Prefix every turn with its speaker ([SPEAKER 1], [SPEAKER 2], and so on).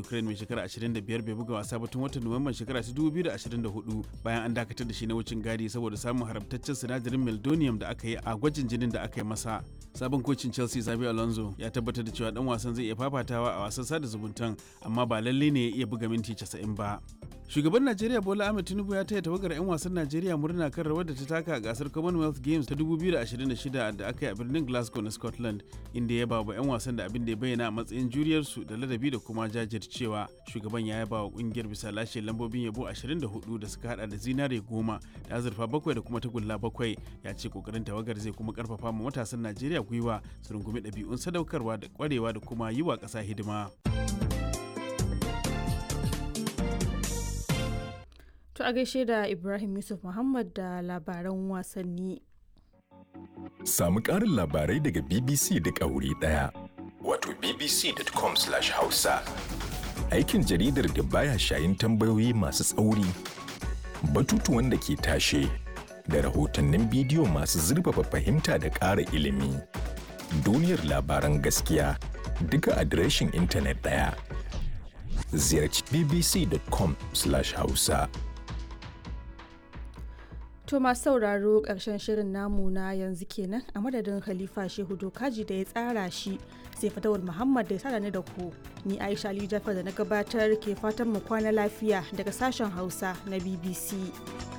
[SPEAKER 1] Ukraine mai shekara 25 bai buga wasa ba tun watan Nuwamban shekara 2024 bayan an dakatar da shi na wucin gadi saboda samun haramtaccen sinadarin meldonium da aka yi a gwajin jinin da aka yi masa. Sabon kocin Chelsea Xabi Alonso ya tabbatar da cewa dan wasan zai iya fafatawa a wasan sada zumuntan amma ba lalle ne ya iya buga minti 90 ba. Shugaban Najeriya Bola Ahmed Tinubu ya taya tawagar 'yan wasan Najeriya murna kan rawar da ta taka a gasar Commonwealth Games ta 2026 da aka yi a birnin Glasgow na Scotland inda ya ba wa 'yan wasan da abin da ya bayyana a matsayin juriyarsu da ladabi da kuma jajircewa. Shugaban ya yaba wa kungiyar bisa lashe lambobin yabo 24 da suka hada da zinare goma da azurfa bakwai da kuma tagulla bakwai. Ya ce kokarin tawagar zai kuma karfafa ma matasan Najeriya gwiwa su rungumi ɗabi'un sadaukarwa da kwarewa da kuma yi wa ƙasa hidima.
[SPEAKER 2] To a gaishe da Ibrahim Yusuf Muhammad da labaran wasanni.
[SPEAKER 3] Samu ƙarin labarai daga BBC da ƙauri ɗaya. Wato bbc.com/hausa. Aikin jaridar da baya shayin tambayoyi masu tsauri, batutuwan da ke tashe, da rahotannin bidiyo masu zurfafa fahimta da ƙara ilimi. Duniyar labaran gaskiya duka adireshin intanet ɗaya. Ziyarci bbc.com/hausa.
[SPEAKER 2] To masu sauraro ƙarshen shirin namu na yanzu kenan a madadin Khalifa Shehu Dokaji da ya tsara shi sai Fatawul Muhammad da ya tsara ni da ku. Ni Aisha Ali Jafar da na gabatar ke fatan mu kwana lafiya daga sashen Hausa na BBC.